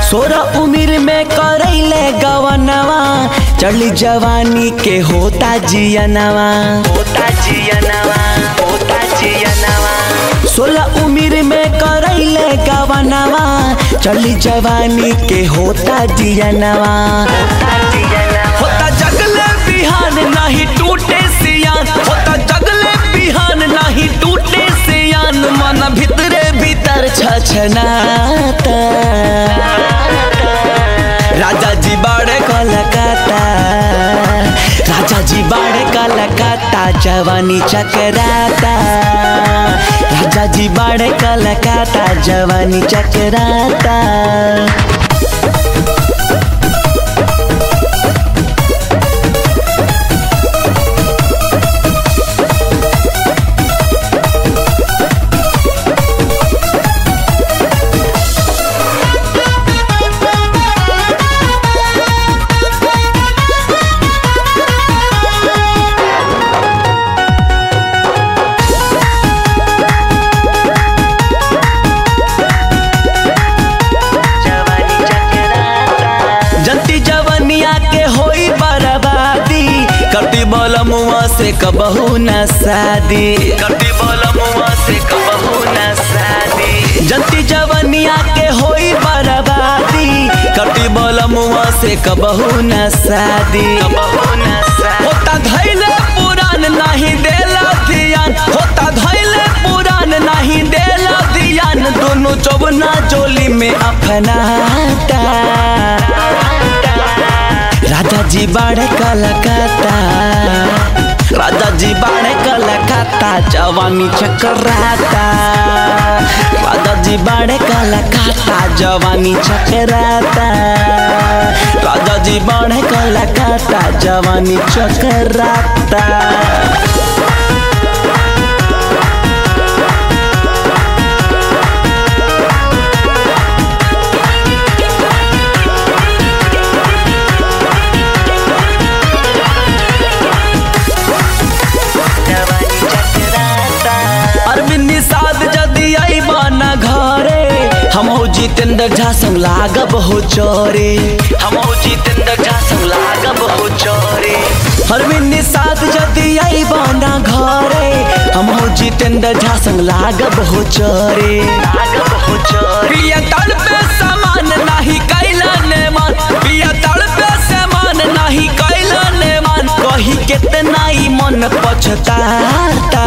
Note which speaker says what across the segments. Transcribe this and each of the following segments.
Speaker 1: सोरह उम्र में करैले गवनवा चढ़ली जवानी के होता जियनवा होता जियनवा होता जियनवा सोलह उम्र में करैले गवनवा चढ़ली जवानी के होता जियनवा होता जगले बिहान नहीं टूटे सियान होता जगले बिहान नहीं टूटे सियान मन भीतरे भीतर छछनाता राजा जी बाड़े कलकत्ता राजा जी बाड़े कलकत्ता जवानी चकराता राजा जी बाड़े कलकत्ता जवानी चकराता जंती जवनिया के होई बर्बादी कटी बलमुआ से कबहू न शादी कटी बलमुआ से कबहू न शादी जंती जवनिया के होई बर्बादी कटी बलमुआ से कबहू न शादी कबहू न शादी होता धैले पुरान नहीं देला ध्यान होता धैले पुरान नहीं देला ध्यान दोनों चौबना जोली में अपनाता राजा जी बाड़े कलकत्ता राजा जी बाड़े कलकत्ता जवानी चकराता राजा जी बाड़े कलकत्ता जवानी चकराता राजा जी बाड़े कलकत्ता जवानी चकराता अरविंद निषाद जदि अइबा न घरे हम हो जितेंद्र झा संग लागब हो चोरे हम हो जितेंद्र झा संग लागब हो चोरे अरविंद निषाद जदि अइबा न घरे हम हो जितेंद्र झा संग लागब हो चोरे लागब हो चोरे पिया तल पे समान नहीं कैला ने मान पिया तल पे समान नहीं कैला ने मान कही कितना ही मन पछताता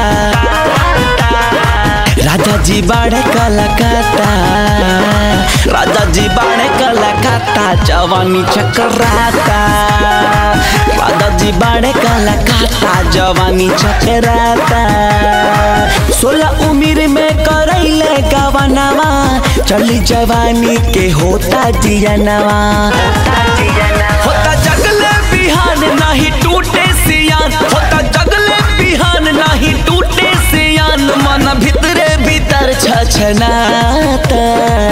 Speaker 1: राजा जी बाड़े कलकत्ता राजा जी बाड़े कलकत्ता जवानी चकराता राजा जी बाड़े कलकत्ता जवानी चकराता सोलह उम्र में करैले गवनवा चली जवानी के होता जियनवा होता जगले बिहान नहीं टूटे सियान होता जगले बिहान नहीं टूटे सियान मन भीतरे भीतर छछनाता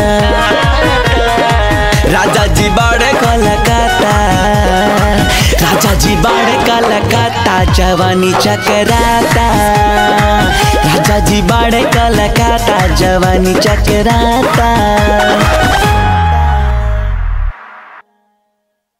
Speaker 1: राजा जी बाड़े कलकत्ता राजा जी बाड़े कलकत्ता जवानी चकराता राजा जी बाड़े कलकत्ता जवानी चकराता